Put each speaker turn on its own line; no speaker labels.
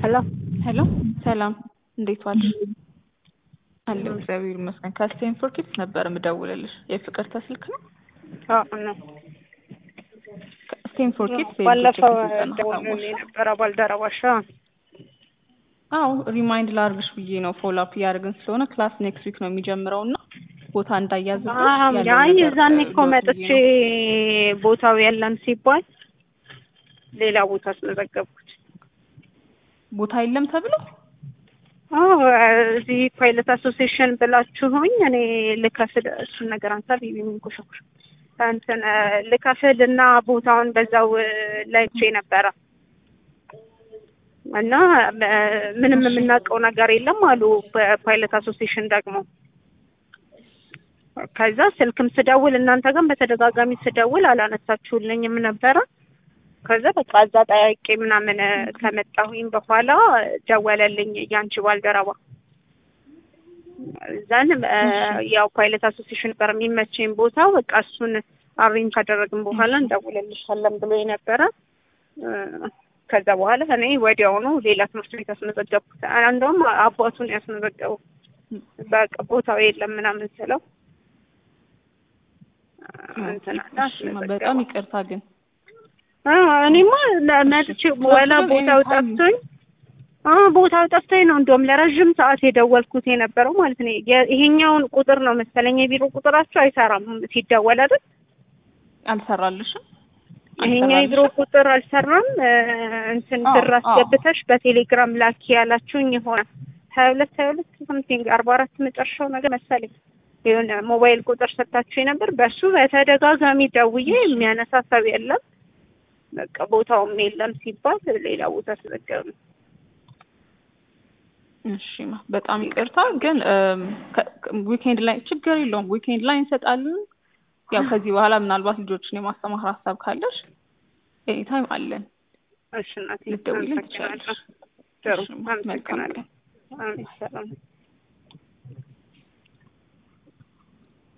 ሄሎ
ሄሎ ሰላም፣ እንዴት ዋልሽ? አለሁ እግዚአብሔር ይመስገን። ከስቴንፎርድ ኪድስ ነበር የምደውልልሽ። የፍቅርተ ስልክ ነው?
አዎ ነው።
ስቴንፎርድ ኪድስ
ባለፈው ደውሎልኝ ነበረ ባልደረባሽ።
አዎ ሪማይንድ ላርግሽ ብዬ ነው። ፎሎ አፕ እያደረግን ስለሆነ ክላስ ኔክስት ዊክ ነው የሚጀምረው እና ቦታ እንዳያዝብሽ
አይ እዛኔ እኮ መጥቼ ቦታው የለም ሲባል ሌላ ቦታ አስመዘገብኩት።
ቦታ የለም ተብሎ
አዎ እዚህ ፓይለት አሶሲዬሽን ብላችሁኝ እኔ ልከፍል እሱን ነገር አንሳ ቢቢ የሚንኮሻኩሽ እንትን ልከፍል እና ቦታውን በዛው ላይቼ ነበረ እና ምንም የምናውቀው ነገር የለም አሉ በፓይለት አሶሲዬሽን ደግሞ ከዛ ስልክም ስደውል እናንተ ግን በተደጋጋሚ ስደውል አላነሳችሁልኝም ነበረ ከዛ በቃ እዛ ጠያቄ ምናምን ከመጣሁኝ በኋላ ደወለልኝ ያንቺ ባልደረባ እዛን ያው ፓይለት አሶሲዬሽን ጋር የሚመቸኝ ቦታ በቃ እሱን አሬንጅ ካደረግን በኋላ እንደውልልሻለን ብሎ የነበረ ከዛ በኋላ እኔ ወዲያውኑ ሌላ ትምህርት ቤት አስመዘገብኩት። እንደውም አባቱን ያስመዘገበው በቃ ቦታው የለም ምናምን ስለው
በጣም ይቅርታ ግን
እኔማ መጥቼ ወላ ቦታው ጠፍቶኝ ቦታው ጠፍቶኝ ነው እንደውም ለረዥም ሰዓት የደወልኩት የነበረው ማለት ነው። ይሄኛውን ቁጥር ነው መሰለኝ የቢሮ ቁጥራቸው አይሰራም ሲደወል አይደል?
አልሰራልሽም?
ይሄኛው የቢሮ ቁጥር አልሰራም። እንትን ብር አስገብተሽ በቴሌግራም ላኪ ያላችሁኝ የሆነ ሀያ ሁለት ሀያ ሁለት ሰምቲንግ አርባ አራት መጨረሻው ነገር መሰለኝ የሆነ ሞባይል ቁጥር ሰጥታችሁ ነበር። በሱ በተደጋጋሚ ደውዬ የሚያነሳ ሰው የለም። በቃ ቦታውም የለም ሲባል ሌላ ቦታ ተዘገብ ነው።
እሺ በጣም ይቅርታ ግን ዊኬንድ ላይ ችግር የለውም። ዊኬንድ ላይ እንሰጣለን። ያው ከዚህ በኋላ ምናልባት ልጆችን የማስተማር ሀሳብ ካለሽ ኤኒታይም አለን።
እሺ እናቴ
ልትደውይልን ትችላለሽ።
ጥሩ
መልካም
አመሰግናለሁ። አሜን ሰላም